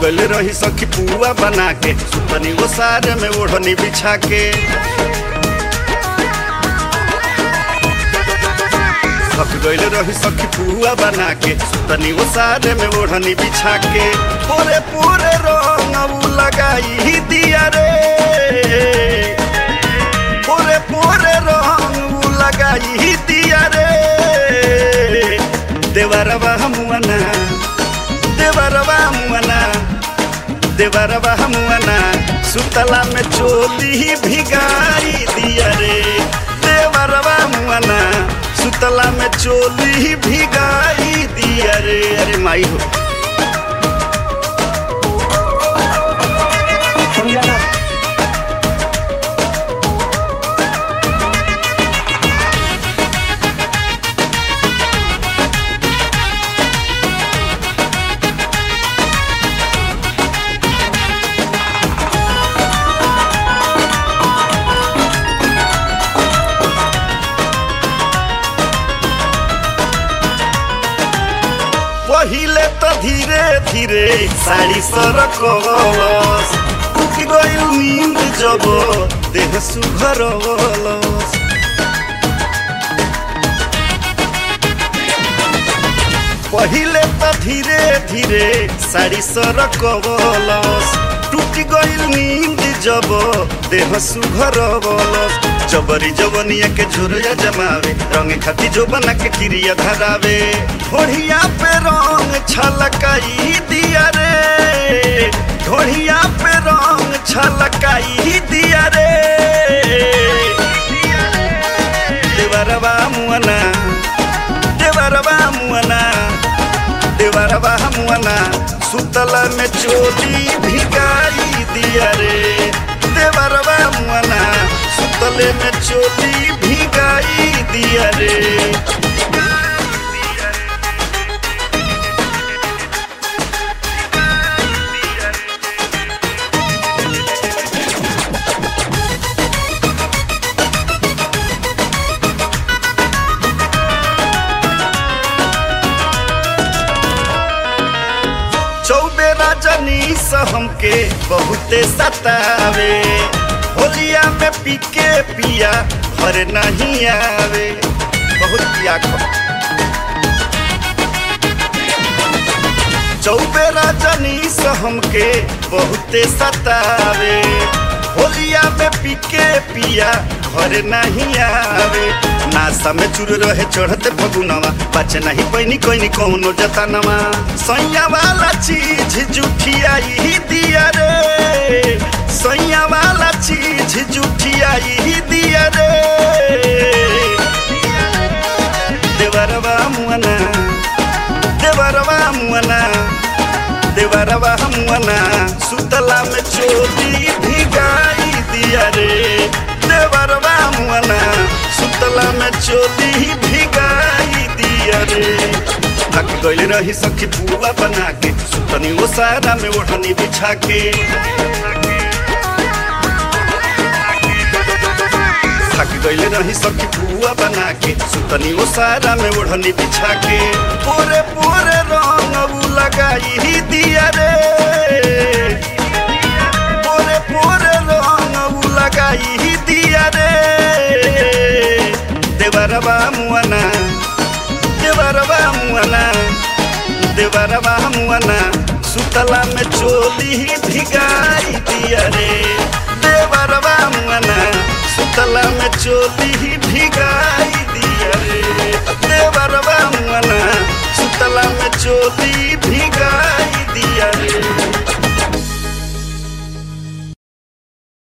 गइल रही सखी पुआ बना के सुतनी वो सारे में ओढ़नी बिछा के थक गइल रही सखी पुआ बना के सुतनी वो सारे में ओढ़नी बिछा के पूरे पूरे रंग उ लगाई ही दिया रे पूरे पूरे रंग उ लगाई ही दिया रे देवरवा हमुअना देवरवा मुअना देवरवा हमुअना सुतला में चोली ही भिगाई दिया रे देवरवा मुअना सुतला में चोली ही भिगाई दिया रे अरे माई हो पहिले त धीरे धीरे साडी सरकवलस उठि गइल निन्द जब देह सुघरवलस पहिले त धीरे धीरे साडी सरकवलस टुटि गइल निन्द जब देह सुघरवलस जबरी जवनिया के झुरिया जमावे रंग खाती जो बना के क्रिया धरावे घोड़िया पे रंग छलकाई दिया रे घोड़िया पे रंग छलकाई दिया रे देवरवा मुअना देवरवा मुअना देवरवा मुअना सुतला में चोली भिगाई दिया रे देवरवा मुअना सुतले में चोली भिगाई दिया रे चौबे रजनी से हमके बहुते सतावे होलिया में पीके पिया घर नहीं आवे बहुत पिया खो चौबे रजनी से हमके बहुते सतावे होलिया में पीके पिया घर नहीं आवे नासा में चुर रहे चढ़ते फगुनवा बचे नहीं पैनी कोई कौनो जतनवा सैया वाला चीज जुठियाई ही दिया रे सैया वाला चीज जुठियाई ही दिया रे देवरवा मुअना देवरवा मुअना देवरवा मुअना सुतला में चोली भिगाई दिया रे देवरवा मुअना सुतला में चोली भिगाई दिया रे थक गइल रही सखी पुआ बना के सुतनी वो सारा में ओढ़नी बिछा के थक गइल रही सखी पुआ बना के सुतनी वो सारा में ओढ़नी बिछा के पूरे पूरे रंग उ लगाई ही दिया रे पूरे पूरे रंग उ लगाई ही दिया रे देवरवा मुअना देवरवा मुअना देवरवा मुअना सुतला में चोली ही भिगाई दिया रे देवरवा मुअना सुतला में चोली ही भिगाई